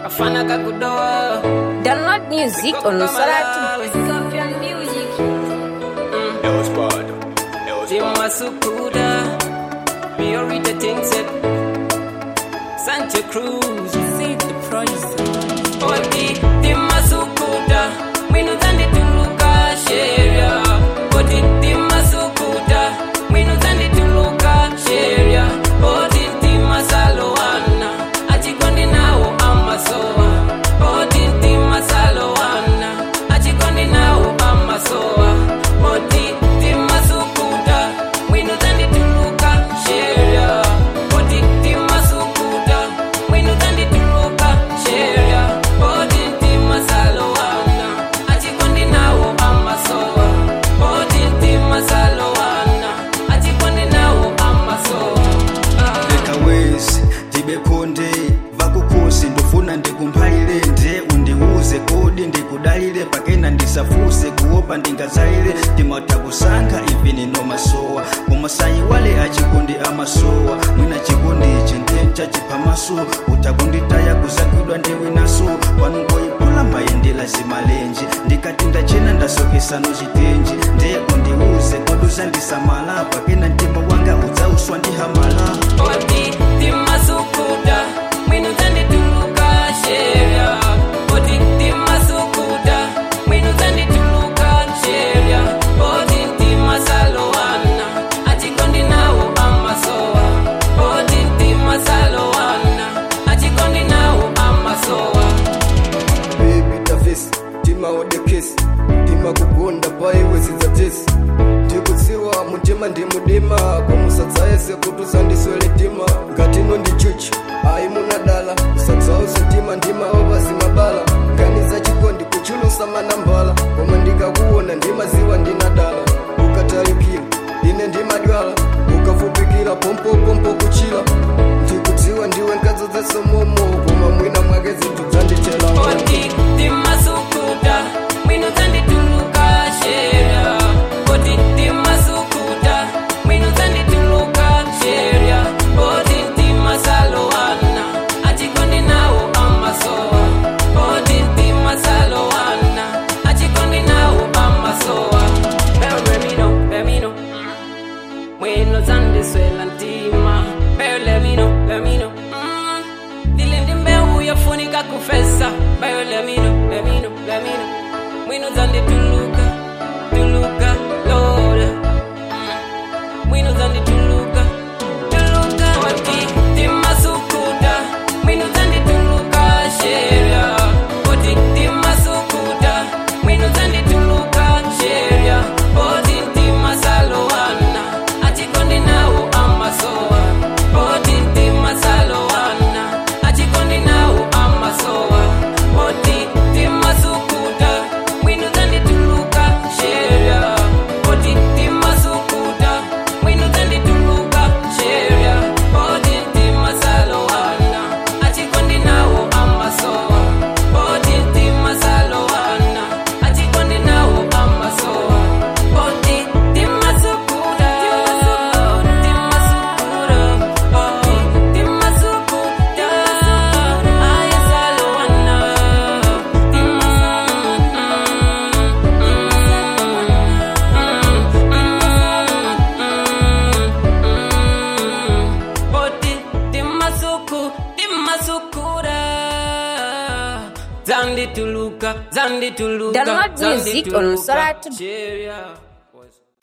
kafana kakudoa Download music on Soratu. Yo, Spud. Yo, Spud. timasukuda priority things it Santa Cruz see the price oti timasukuda mwinu dzandituluka sheria oti timasukuda mwinu dzandituluka sheria oti timasalowana achikondi nawo amasowa oti timasalowana achikondi nawo amasowa oti timasukuda mwinu dzandituluka sheria oti timasukuda mwinu dzandituluka sheria oti timasalowana achikondi nawo amasowa oti timasalowana achikondi nawo amasowa ah. lekawezi ndibekonde vakukosi ndofuna ndikumphaile nde undiuze kodi ndikudalire pakena ndisafuse kuopa ndingazaire ndimata kusankha ivi ninomasowa kumasayiwale achikondi amasowa mwina chikondi ichi ndenchachipamaso utakunditaya kuzakwidwa ndiwinaso panungoyipula mayendela zimalenje ndikati ndachena ndasokesano chitenje nde undiuze kodi uzandisamala pakena mtima wanga udzauswa ndihamala oti timasukuda mwinu dzandituluka sheria oti timasukuda mwinu dzandituluka sheria oti timasalowana achikondi nawo amasowa oti timasalowana achikondi nawo amasowa baby tafesi timaodekesi timakugonda paiwesidzatesi ndikutsiwa mutima ndi mudima kwamusadzayese kuti usandiswele tima ngatino ndi chuchi ayi munadala usadzause tima ndima wapasi mabala ngani za chikondi kuchulusa manambala koma ndikakuona ndimaziwa ndinadala ukatalikira ine ndimadwala ukafupikira pompopompo kuchila ndikudziwa ndiwe nkadzo dzesomomo koma mwina mwake zinthu dzandichela oti timasukuda mwinu dzandituluka sheria oti timasukuda mwinu dzandituluka sheria oti timasalowana achikondi nawo amasowa oti timasalowana achikondi nawo amasowa bemino bemino mwino dzandiswela ntima beyo lemino lemino mm. ndile ndi mbewu yofunika kufesa beyo lemino lemino lemino mwino dzandituluka tuluka lola mm. mwino dzandituluka tuluka oti timasukuda mwino dzandituluka sheria oti timasukuda mwino dzandituluka sheria oti timasalowana achikondi nawo amasowa oti timasalowana achikondi nawo amasowa oti timasukuda mwino dzandituluka sheria oti timasukuda mwino dzandituluka sheria oti timasalowana achikondi nawo amasowa oti timasalowana achikondi nawo amasowa oti timasukuda timasukura oti timasukuda ayasalowana oti timasuku timasukura zandituluka zandituluka Download music on zandituluka. Soratu. Cheria.